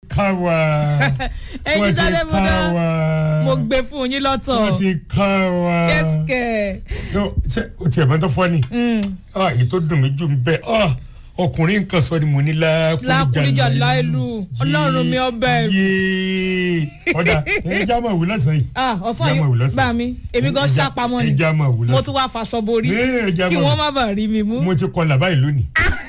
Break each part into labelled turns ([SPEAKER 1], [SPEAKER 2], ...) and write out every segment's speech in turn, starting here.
[SPEAKER 1] ká wa
[SPEAKER 2] ẹyin
[SPEAKER 1] wọ́n ti
[SPEAKER 2] jáde
[SPEAKER 1] ká
[SPEAKER 2] bọ́dá
[SPEAKER 1] wa
[SPEAKER 2] mo gbé fún yín lọ́tọ̀
[SPEAKER 1] wọ́n ti ká wa.
[SPEAKER 2] kẹ́sìkẹ́
[SPEAKER 1] No, ṣé o tiẹ̀ mọ́tò fọ́ ni ah èyí tó dùn mí jù ń bẹ́ ah ọkùnrin nǹkan sọ ni mo ní
[SPEAKER 2] lákùnrinjà láìlú ọlọ́run mi ọbẹ̀
[SPEAKER 1] yéé ọ̀dà ẹja máa wù lọ́sàn yìí.
[SPEAKER 2] ah ọ̀sán
[SPEAKER 1] Ẹja máa wù
[SPEAKER 2] yìí
[SPEAKER 1] lọ́sàn.
[SPEAKER 2] bá mi èmi gan
[SPEAKER 1] Ẹja-
[SPEAKER 2] ṣàpamọ́ ni
[SPEAKER 1] ẹja máa wù
[SPEAKER 2] mo
[SPEAKER 1] lọ́sàn.
[SPEAKER 2] tún wá faṣọ borí
[SPEAKER 1] Ee, ẹja
[SPEAKER 2] kí
[SPEAKER 1] máa
[SPEAKER 2] wọ́n
[SPEAKER 1] wù.
[SPEAKER 2] má bàa rí mi mú.
[SPEAKER 1] mo ti kọlà báyìí lónìí.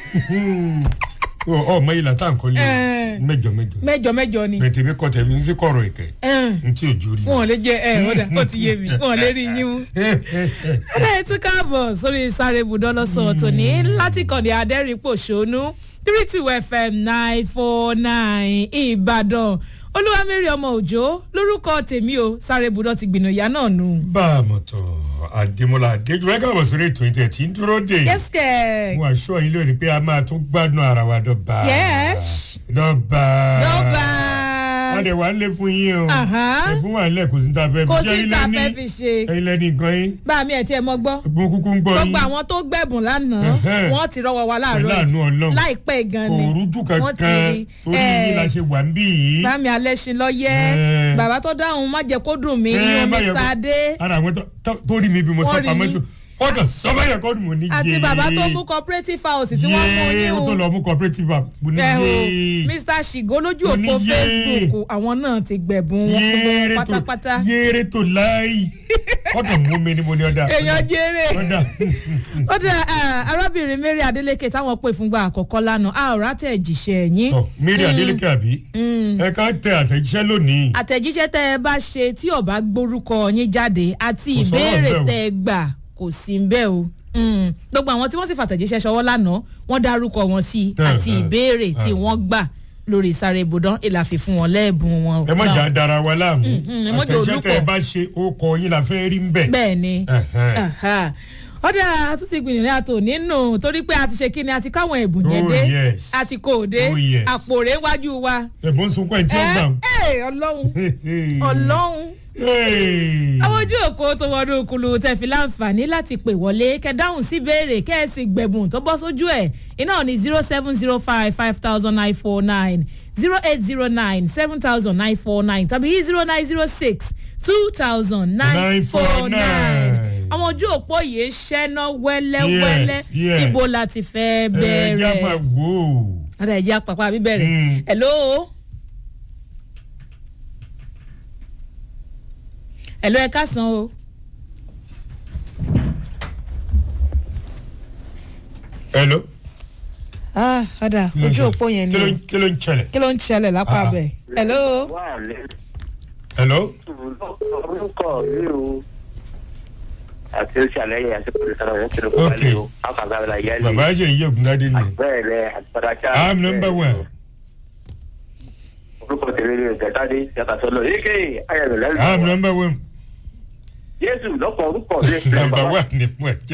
[SPEAKER 1] ọ ọmọ yìí látà nǹkan lé
[SPEAKER 2] Eh.
[SPEAKER 1] mẹ́jọ mẹ́jọ
[SPEAKER 2] mẹ́jọ mẹ́jọ ni
[SPEAKER 1] bẹ̀tẹ̀ mi kọ tẹ̀mí ń sí kọ̀rọ̀ ìkẹ́
[SPEAKER 2] Eh,
[SPEAKER 1] n tí ò jó rí.
[SPEAKER 2] wọn ò lè jẹ ẹ ọ̀dà ó ti yé mi wọn ò lè rí yín mú. ọ̀dà yìí tún káàbọ̀ sórí sáré ibùdó lọ́sọ̀ tòní láti kàn ní adẹ́rìn-pòṣónú three two fm nine four nine ìbàdàn olúwamẹ́rì ọmọ òjò lórúkọ tèmi o sáré ibùdó ti gbìnà ìyá náà nù.
[SPEAKER 1] bá a mọ̀ tọ̀ àdèmọ́lá àdéjú ẹ káàbọ̀ sórí ètò ìtẹ̀ tí ń dúró dè.
[SPEAKER 2] kẹ́sìkẹ́
[SPEAKER 1] mo àṣọ yín lónìí pé a máa tún gbádùn ara wa dọ́ba.
[SPEAKER 2] Yes.
[SPEAKER 1] dọ́ba.
[SPEAKER 2] lọ́ba
[SPEAKER 1] wọ́n dẹ̀ wá ń lé fún yín o.
[SPEAKER 2] Aha.
[SPEAKER 1] ẹ̀bùn wà nílẹ̀ kò sí ní ta fẹ́
[SPEAKER 2] kò
[SPEAKER 1] Jẹ́
[SPEAKER 2] sí
[SPEAKER 1] ilé
[SPEAKER 2] tá a
[SPEAKER 1] ní-
[SPEAKER 2] fẹ́ fi ṣe
[SPEAKER 1] ẹ̀yin lẹ́ni nǹkan yín.
[SPEAKER 2] bá mi ẹ̀ tí ẹ mọ́ gbọ́
[SPEAKER 1] ẹ̀bùn kúkú ń gbọ́ yín.
[SPEAKER 2] gbogbo àwọn tó gbẹ̀bùn lánàá
[SPEAKER 1] Ẹ̀hẹ́n.
[SPEAKER 2] wọ́n ti rọwọ́ wa láàárọ̀
[SPEAKER 1] Pẹ̀lú àánú Ọlọ́run.
[SPEAKER 2] láìpẹ́ gan
[SPEAKER 1] kò
[SPEAKER 2] ni
[SPEAKER 1] rújú
[SPEAKER 2] wọ́n ti
[SPEAKER 1] kankan
[SPEAKER 2] rí
[SPEAKER 1] torí yín la ṣe wà ń bí yìí.
[SPEAKER 2] bámi alẹ́sìn lọ́yẹ́
[SPEAKER 1] Ẹ̀.
[SPEAKER 2] bàbá tó dáhùn má jẹ́ kó dùn mí
[SPEAKER 1] Ẹ̀,
[SPEAKER 2] yín omi
[SPEAKER 1] má yẹ kó-
[SPEAKER 2] sáadé
[SPEAKER 1] ara àwọn tó- tó- tó rí mi bí mo
[SPEAKER 2] Wọ́n
[SPEAKER 1] sọ
[SPEAKER 2] rí
[SPEAKER 1] pamọ́
[SPEAKER 2] yín.
[SPEAKER 1] sùn wọ́n kàn sọ báyọ̀ kọ́ ni mo ní yé.
[SPEAKER 2] àti bàbá tó mú cooperative house tí wọ́n mú
[SPEAKER 1] yé
[SPEAKER 2] yín
[SPEAKER 1] ó tó
[SPEAKER 2] o
[SPEAKER 1] lọ mú cooperative app mo ní
[SPEAKER 2] ẹ o
[SPEAKER 1] yé.
[SPEAKER 2] mr shigo lójú
[SPEAKER 1] Mo ní
[SPEAKER 2] òpó
[SPEAKER 1] yé.
[SPEAKER 2] facebook àwọn náà ti gbẹ̀bùn wọn gbogbo
[SPEAKER 1] yéere
[SPEAKER 2] wọn
[SPEAKER 1] tó
[SPEAKER 2] pátápátá
[SPEAKER 1] yéere tó láì ọ̀dọ̀ mú mi ni mo ní ọ̀dà.
[SPEAKER 2] èèyàn jèrè
[SPEAKER 1] ọ̀dà
[SPEAKER 2] ó dẹ arábìnrin mary adeleke táwọn pè fúngbà àkọ́kọ́ lánàá a ò rátẹ̀ jíṣẹ́ yín
[SPEAKER 1] Tọ́, Mary Adeleke àbí ẹ ká tẹ àtẹ̀jíṣẹ́ lónìí.
[SPEAKER 2] àtẹ̀jíṣẹ́ tẹ́ ẹ bá ṣe tí ò bá gbórúkọ yín jáde àti
[SPEAKER 1] Kò sọ̀rọ̀
[SPEAKER 2] ìbéèrè
[SPEAKER 1] ńbẹ̀ o.
[SPEAKER 2] tẹ́ ẹ gbà kò sí ń bẹ́ẹ̀ o Mm. gbogbo àwọn tí wọ́n sì fàtẹ̀jíṣẹ́ ṣọwọ́ lánàá wọ́n dárúkọ wọn sí i
[SPEAKER 1] Eh,
[SPEAKER 2] àti
[SPEAKER 1] eh,
[SPEAKER 2] ìbéèrè tí
[SPEAKER 1] eh.
[SPEAKER 2] wọ́n gbà lórí ìsáré ibùdó ìlàfi fún wọn lẹ́ẹ̀bùn wọn.
[SPEAKER 1] ẹ má jà dára wa láàmú
[SPEAKER 2] mm, ẹ má jẹ́
[SPEAKER 1] àtẹ̀jíṣẹ́ tẹ ẹ
[SPEAKER 2] olùkọ́.
[SPEAKER 1] bá ṣe ó kọ yín la fẹ́ rí ń bẹ̀.
[SPEAKER 2] bẹ́ẹ̀ ni
[SPEAKER 1] Ẹ̀hẹ́n.
[SPEAKER 2] Aha. ọ̀dà àtúntì gbìyànjú àtò nínú torí pé a ti ṣe kí ni a ti káwọn ẹ̀bùn yẹn
[SPEAKER 1] Oh,
[SPEAKER 2] dé
[SPEAKER 1] yes.
[SPEAKER 2] a ti kó o dé
[SPEAKER 1] Oh, yes.
[SPEAKER 2] àpò rẹ̀ wájú wa.
[SPEAKER 1] ẹ̀bùn sunkún ẹ̀ tí ó gbà.
[SPEAKER 2] ẹ ẹ ọlọ́run ọlọ́run àwọn ojú òpó tó wọnú kulu tẹ fi láǹfààní láti pè wọlé kẹ dáhùn sí béèrè kẹ ẹ sì gbẹ̀bùn tó bọ́ sójú ẹ̀ iná ní zero seven zero five five thousand nine four nine zero eight zero nine seven thousand nine four nine tàbí zero nine zero six two thousand nine four nine
[SPEAKER 1] 949.
[SPEAKER 2] àwọn ojú òpó yìí ṣẹ́ná wẹ́lẹ́wẹ́lẹ́
[SPEAKER 1] Yes, yes.
[SPEAKER 2] ibo la ti fẹ́
[SPEAKER 1] ẹ jẹ́ máa
[SPEAKER 2] bẹ̀rẹ̀
[SPEAKER 1] wò ó.
[SPEAKER 2] ọ̀dà ẹ̀jẹ̀ àpapọ̀ bíbẹ̀rẹ̀
[SPEAKER 1] Mm.
[SPEAKER 2] hello. hello ẹ káàsán o.
[SPEAKER 1] hello.
[SPEAKER 2] ah ọ̀dà ojú òpó yẹn
[SPEAKER 1] kí ló
[SPEAKER 2] ni
[SPEAKER 1] ń- kí ló ń ṣẹlẹ̀.
[SPEAKER 2] kí ló ń ṣẹlẹ̀ lápá
[SPEAKER 1] Ah.
[SPEAKER 2] bẹ̀. hello.
[SPEAKER 3] wà lẹ́nu
[SPEAKER 1] hello.
[SPEAKER 3] orúkọ mi o àti ó ṣàlẹ́yìn àti pẹ̀lú sọ̀rọ̀ yẹn kiri kó
[SPEAKER 1] Ok.
[SPEAKER 3] balẹ̀ o àkàgbà la yẹ lè
[SPEAKER 1] bàbá ṣe yí ògùndádé ni.
[SPEAKER 3] bẹ́ẹ̀ lẹ àtìpadàṣà.
[SPEAKER 1] i'm number one.
[SPEAKER 3] orúkọ tèmi ni gẹ̀tàdé yàtọ̀ sọ́lọ̀ yéké ayẹyẹ lẹ́nu.
[SPEAKER 1] i'm number one.
[SPEAKER 3] yéésù lọ́pọ̀ orúkọ mi.
[SPEAKER 1] number one ni mo jẹ.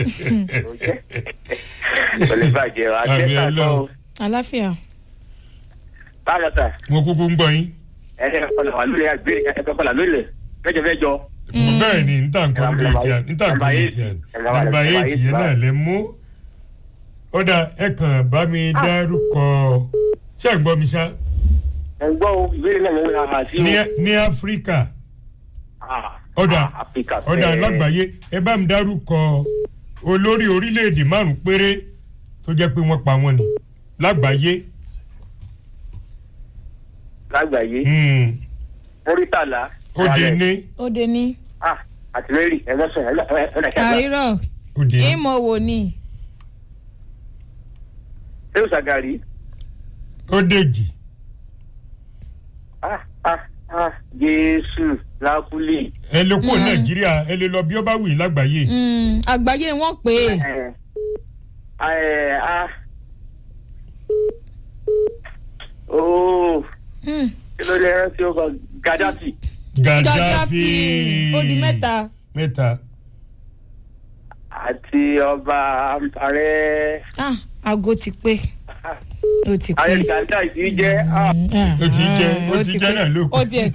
[SPEAKER 3] pẹ̀lú bàjẹ́ wa
[SPEAKER 1] Àmì
[SPEAKER 3] àjẹsà
[SPEAKER 1] Ọlọ́run.
[SPEAKER 3] kọ́
[SPEAKER 2] àláfíà.
[SPEAKER 3] báyọ̀ sà
[SPEAKER 1] mo kúkú ń gbọ́ yín.
[SPEAKER 3] ẹ̀ẹ́dẹ̀ kọlà wà lórí àgbé ẹ̀ẹ́dẹ̀ kọlà lórí mẹ́jọ mẹ́jọ.
[SPEAKER 1] bẹ́ẹ̀ ni n tàn kọ́ lórí ti à n tàn kọ́ lórí ti à nàmbà eight yẹn náà lè mú. ó dà ẹ kàn bá mi dárúkọ ṣé ẹ gbọ́ mi ṣá
[SPEAKER 3] ẹ̀ ń gbọ́ o ìbéèrè náà mo ń ha sí o.
[SPEAKER 1] ní ní áfíríkà
[SPEAKER 3] Ah,
[SPEAKER 1] ọ̀dà
[SPEAKER 3] ah, Áfíríkà
[SPEAKER 1] ọ̀dà
[SPEAKER 3] fẹ́.
[SPEAKER 1] lágbàáyé ẹ bá mi dárúkọ olórí orílẹ̀-èdè márùn-ún péré tó jẹ́ pé wọ́n pa wọ́n ni lágbàáyé.
[SPEAKER 3] lágbàáyé
[SPEAKER 1] Hmm.
[SPEAKER 3] mórítàlá.
[SPEAKER 1] ó dé ní
[SPEAKER 2] ó dé ní.
[SPEAKER 3] ah àti mary ẹ lọ́sàn ẹ lọ́sàn ẹ lọ́sàn.
[SPEAKER 2] àìrọ̀
[SPEAKER 1] ó dé ní.
[SPEAKER 2] ìmọ̀ wò ni.
[SPEAKER 3] ṣé o ṣàgàrí.
[SPEAKER 1] ó dèjì
[SPEAKER 3] ah ah ah jésù lákúlẹ̀.
[SPEAKER 1] ẹ lè kó nàìjíríà ẹ lè lọ bí ó bá wù yín lágbàáyé.
[SPEAKER 2] Mm, àgbáyé wọn pè é.
[SPEAKER 3] ẹ ẹ ah ooo
[SPEAKER 2] Mm,
[SPEAKER 3] kí ló lè rántí o kan gaddafi
[SPEAKER 1] gàdáfì
[SPEAKER 2] ó di mẹ́ta.
[SPEAKER 1] mẹ́ta
[SPEAKER 3] àti ọba ààrẹ
[SPEAKER 2] ah aago ti pé ó ti pé.
[SPEAKER 3] ààrẹ gaddafi jẹ́ ah
[SPEAKER 2] Mm, ah,
[SPEAKER 1] ó ti jẹ́ ó
[SPEAKER 2] ó
[SPEAKER 1] ti
[SPEAKER 2] ti
[SPEAKER 1] jẹ́
[SPEAKER 2] pé.
[SPEAKER 1] náà ló kù.
[SPEAKER 2] ó tiẹ̀